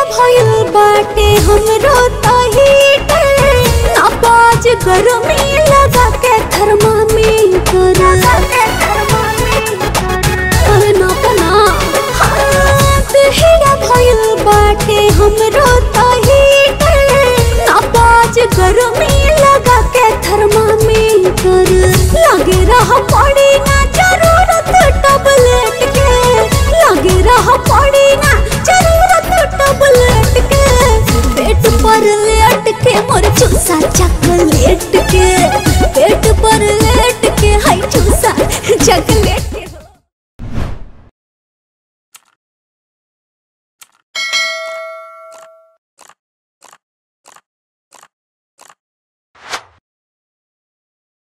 भइल बाटे हमरो तहीटर नापाज गरमी लगा के थर्मामीटर अरे ना पना दहिया भइल बाटे हमरो तहीटर नापाज गरमी लगा के थर्मामीटर लगे रह पड़ी ना जरूरत टबलेट के लगे रह पड़ी ना जरूरत टबलेट के पेट पर लेट के मोर चूसा चॉकलेट के पेट पर लेट के हाय चूसा चॉकलेट